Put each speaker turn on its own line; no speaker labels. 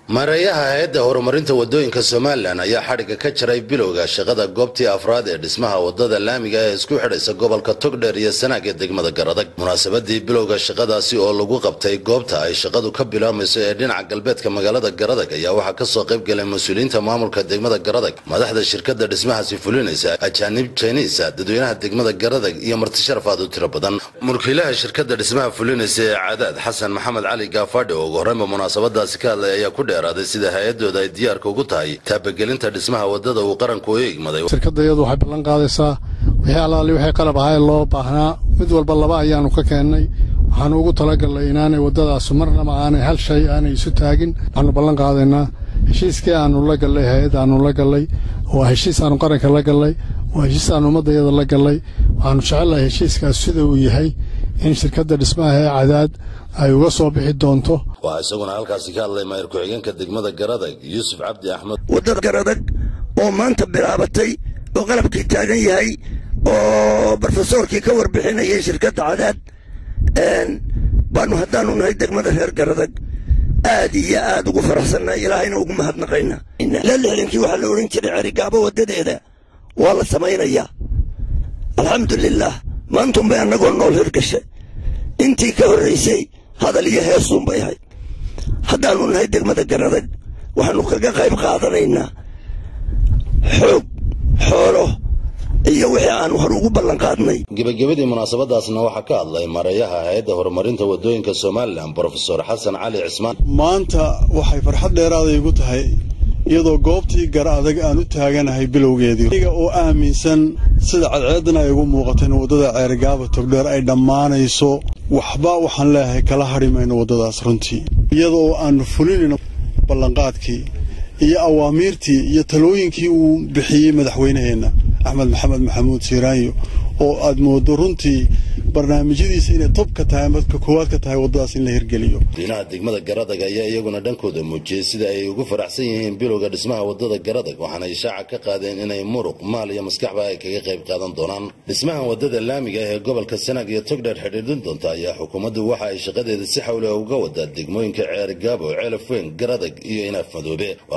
maareeyaha hay-adda horumarinta wadooyinka somalilan ayaa xadhigga ka jaray bilowga shaqada goobtii afraad ee dhismaha wadada laamiga ee isku xidhaysa gobolka togdheer iyo sanaag ee degmada garadag munaasabadii bilowga shaqadaasi oo lagu qabtay goobta ay shaqadu ka bilaamayso ee dhinaca galbeedka magaalada garadag ayaa waxaa kasoo qayb galay mas-uuliyiinta maamulka degmada garadag madaxda shirkada dhismahaasi fulinaysa ajaanib jiniisa dadweynaha degmada garadag iyo martisharaf aad u tiro badan mulkiilaha shirkada dhismaha fulinaysa ee cadaad xasan maxamed cali gaafadhi oo ugu horreynba munaasabadaasi ka hadlay ayaa ku dheeraaday sida hay-adooda ay diyaarka ugu tahay taabagelinta dhismaha wadada uu qaranku u igmaday
shirkadda iyadu waxay ballan qaadaysaa wixii allaali waxay qalab ahaa loo baahnaa mid walba laba ayaanu ka keennay waxaanu ugu talagalnay inaanay waddadaasu marnaba aanay hal shay aanay isu taagin waxaanu ballan qaadaynaa heshiiskii aanu la gallay hay-adda aanu la gallay waa heshiis aanu qaranka la gallay waa heshiis aanu ummaddayada la gallay waxaanu jecelnahay heshiiskaas sida uu yahay in shirkadda dhismaha ee cadaad ay uga soo bixi doonto
waxaa isaguna halkaasi ka hadlay maayir ku-xigeenka degmada garadag yuusuf cabdi axmed
waddada garadag oo maanta bilaabatay oo qalabkii taagan yahay oo brofesoorkii ka warbixinayay shirkadda cadaad baanu haddaanu nahay degmada reer garadag aad iyo aad ugu faraxsannahay ilaahayna ugu mahadnaqaynaa ilaa lixdankii waxaa la odhan jiray cerigaabo waddadeeda waa la samaynayaa alxamdulilaah maantunbay annagoo nool hirgashay intii ka horraysay hadal iyo heesuunbay ahayd haddaanu nahay degmada garadag waxaanu kaga qayb qaadanaynaa xoog xoolo iyo wixii aanu hor ugu ballan qaadnay
gebagabadii munaasabadaasna waxaa ka hadlay mareeyaha hay-adda horumarinta wadooyinka somalilan brofesor xasan cali cismaan
maanta waxay farxad dheeraaday igu tahay iyadoo goobtii gara adag aan u taaganahay bilowgeedii aniga oo aaminsan sida cadceeddana ay ugu muuqateen waddada ceerigaaba togdheer ay dhammaanayso waxba waxaan leeyahay kala hadhi mayno waddadaas runtii iyada oo aanu fulinayno ballanqaadkii iyo awaamiirtii iyo talooyinkii uu bixiyey madaxweynaheenna axmed maxamed maxamuud siiraanyo oo aad mooddo runtii barnaamijyadiisa inay tob ka tahay ama ka koowaad ka tahay waddadaas in la hirgeliyo
diinaha degmada garadag ayaa iyaguna dhankooda muujiyey sida ay ugu faraxsan yihiin bilowga dhismaha waddada garadag waxaana ishaaca ka qaadeen inay muruq maal iyo maskaxba ay kaga qayb qaadan doonaan dhismahan waddada laamiga ee gobolka sanaag iyo togdheer xidhiidhin doonta ayaa xukuumaddu waxa ay shaqadeeda si xawle uga wadaa degmooyinka ceerigaabo ceelaf weyn garadag iyo inaaf madoobe